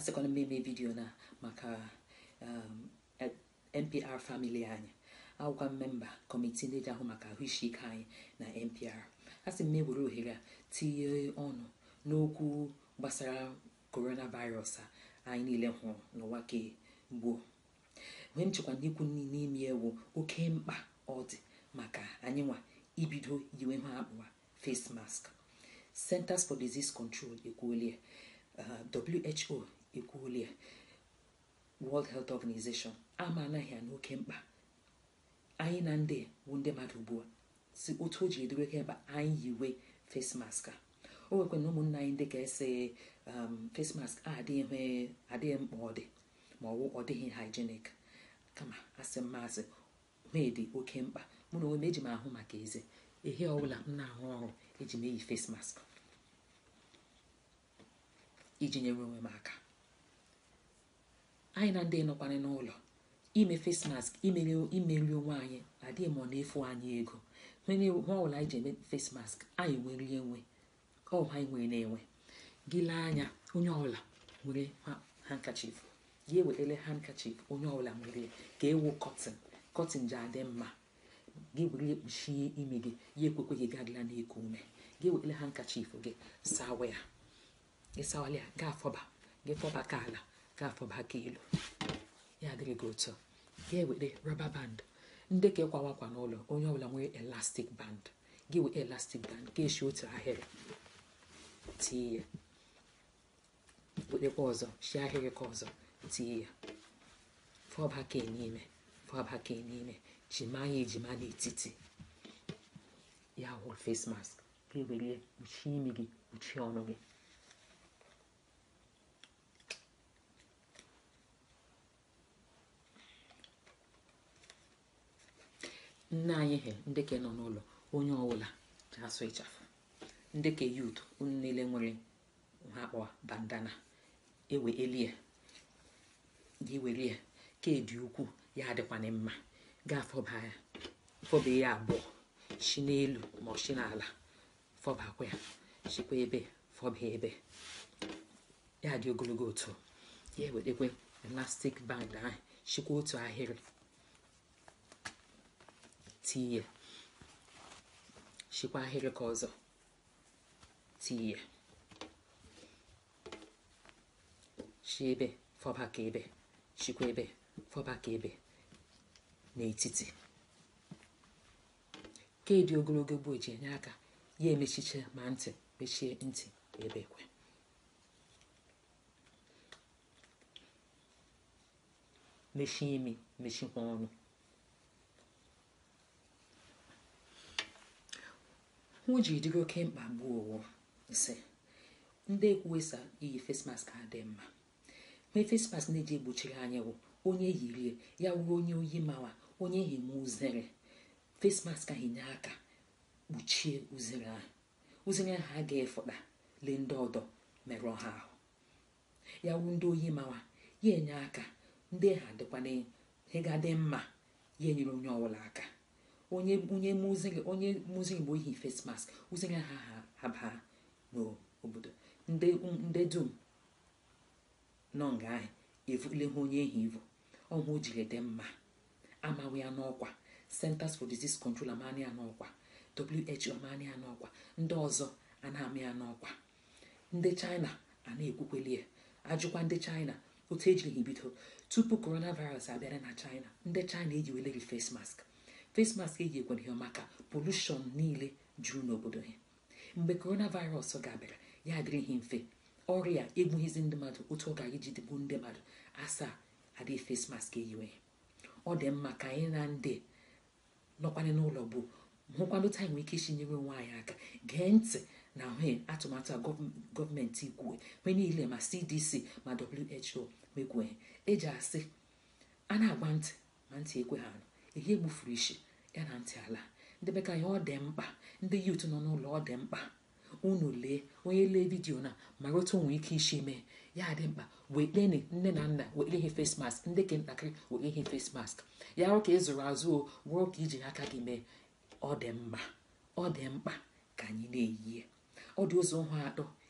asịkwana mmemme vidiyo na maka um, eh, npr famili anyị awụkwa mmemba kọmitii ndị ji ahụ maka ahụisi ike anyị na npr a sị m ewere ohere a tinye ọnụ n'okwu gbasara coronavirus a anyị niile hụrụ n'ụwa ke gboo mgbe m chekwa n'ikwu n'ime ewu oke mkpa ọ dị maka anyị nwa ibido yiwe ha akpụwa face mask centers for disease control ekwuolie uh, who ekwuolie world health organization ama anaghị ya n'oke mkpa anyị na ndị bụ ndị mmadụ ugbu a si otu o ji edoro oke mkpa anyị yiwe face mask a o nwekwa na ụmụnna anyị ndị ka ese um, face mask a adịghị adịghị mkpa ọ dị ma ọ ọ dịghị hygienic kama asị m maazị dị oke mkpa mụ na onwe m eji m ahụ maka eze ehe ọbụla m na-arụ ọrụ eji m eyi face mask iji nyere onwe m aka anyị na ndị nọkwana n'ụlọ ime face mask imeri imeri onwe anyị adịghị m ọ na-efu anyị ego nwere nwa ọbụla anyị ji eme face mask anyị nwere enwe ọ ha anyị nwere na-enwe gị lee anya onye ọbụla nwere handkerchief gị ewetele handkerchief onye ọbụla nwere ka ewu cotton cotton ji adị mma gị were ya kpuchie imi gị ya ekwekwe gị gadịla na-eku ume gị ewetele handkerchief gị sawa ya gị sawala ya gaa fọba gị fọba ka ala gaa fọba ka elu ya adịghị gị otu gị ewere rọba band ndị ka ịkwawakwa n'ụlọ onye ọbụla nwere elastic band gị wee elastic band ka eshi otu ahịrị tie ya wetekwa ọzọ shi ahịrị ka ọzọ tie ya fọba ka n'ime fọba ka n'ime jima ya ejima n'etiti ya hụrụ face mask ka ewere kpuchie imi gị kpuchie ọnụ gị nne anyị he ndị ke nọ n'ụlọ onye ọbụla ji asụ ịchafụ ndị ke yut unu niile nwere ha kpọwa bandana ewe elie gị were ya ka edi ukwu ya adịkwana mma ga-afọba ya fọba ya abụọ shi n'elu ma ọ shi n'ala fọbakwa ya shikwa ebe fọba ebe ya dị ogologo otu ya ewetekwe elastic band ahụ shikwa otu ahịrị tinye shikwa ahịrị ka ọzọ tinye shi ebe fọba ka ebe shikwa ebe fọba ka ebe n'etiti ka dị ogologo gboo ji enye aka ya emechiche ma ntị mechie ntị ebe ekwe mechie imi mechikwa ọnụ hụ ji dịrị oke mkpa gbuo owo ise ndị ekwuwesa iyi face mask adị mma mee face mask na-eji egbochiri anya wụ onye yirie ya wuru onye oyi mawa onye hime uzere face mask ahụ nye aka kpuchie uzere ahụ uzere ahụ a ga-efụta lee ndị ọdọ merụọ ha ahụ ya wuru ndị oyi mawa ya enye aka ndị ha dịkwana ihe ga-adị mma ya enyere onye ọbụla aka onye onye muziri onye muziri bụ ihe face mask uzere ha ha baa n'obodo ndị ndị dum nọ nga ahụ evule ha onye ehi ivu ọhụ o jiri dị mma amawe ya n'ọkwa centers for disease control amani ya n'ọkwa who amani ya n'ọkwa ndị ọzọ a na-amị ya n'ọkwa ndị china a na-ekwukweli ya ajụkwa ndị china otu ejiri ha bido tupu coronavirus abịara na china ndị china ejiweleri face mask face mask eji ekwere ha maka polushọn niile juru n'obodo ha mgbe coronavirus ga-abịara ya adịrịghị mfe ọrịa egbughịzi ndị mmadụ otu ọ ga-iji dịgbu ndị mmadụ asaa adịghị face mask eyiwe ọ dị mma ka anyị na ndị nọkwanye n'ụlọ bụ hụkwanụ taa nwee ike isi nyere onwe anyị aka gee ntị na ahụ atụmatụ a gọọmenti kwue mgbe niile ma cdc ma who mekwue eji asị a na-agba ntị ma ntị ekwe ha anụ ihe egbufuru isi ya na ntị ala ndị be ka anyị ọ dị mkpa ndị yut nọ n'ụlọ ọ dị mkpa unu lee onye lee vidiyo na mara otu nwee ike isi mee ya dị mkpa weteni nne na nna were ihe face mask ndị ke ntakịrị were ihe face mask ya rụ ka ị zụrụ azụ o wụrụ ka iji aka gị mee ọ dị mma ọ dị mkpa ka anyị na-eyi ọ dị ụzọ ụhụ atọ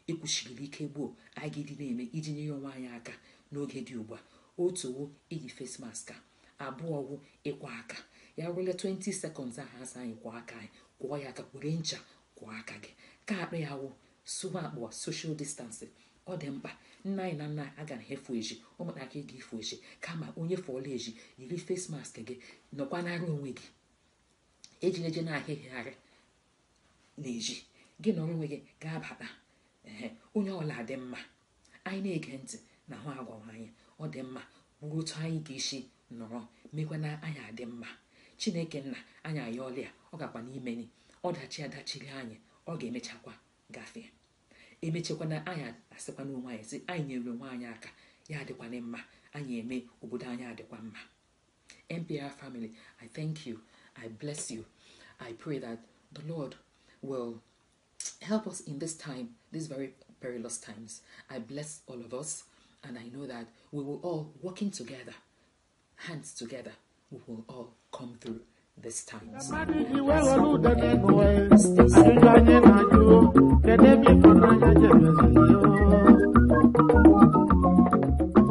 ekwuchigiri ike gboo anyị ga-edị na-eme iji nyere onwe anyị aka n'oge dị ugbu a otu wo iyi face mask a abụọ wụ ịkwa aka ya rụle 20 seconds ahụ asa anyị kwụọ aka anyị kwụọ ya aka were ncha kwụọ aka gị ka akpa ya wụ sụwa akpụwa social distancing ọ dị mkpa nna anyị na nna anyị agaghị efu eji ụmụntakịrị ga-efu eji kama onye fọọla eji yiri face mask gị nọkwa n'ara onwe gị ejila eje na-ahịhịgharị na-eji gị nọrọ onwe gị ga-abata ee onye ọla dị mma anyị na-ege ntị na ahụ agwawa anyị ọ dị mma bụrụ otu anyị ga-esi nọrọ mekwa na anyị adị mma chineke nna anyị ayọọla ya ọ gakwa n'imeni ọdachi adachiri anyị ọ ga-emechakwa gafee emechakwana anyị asịkwa n'onwe anyị sị anyị nyere onwe anyị aka ya adịkwana mma anyị eme obodo anyị adịkwa mma NPR family, I thank you. I bless you. I pray that the Lord will help us in this time, these very perilous times. I bless all of us, and I know that we will all, working together, hands together, we will all come through these times. mmadụ iji wee were ude n'ụwa ya ajụjụ anyị na-ajụ kedu ebe ịfụnanya jebeziri ya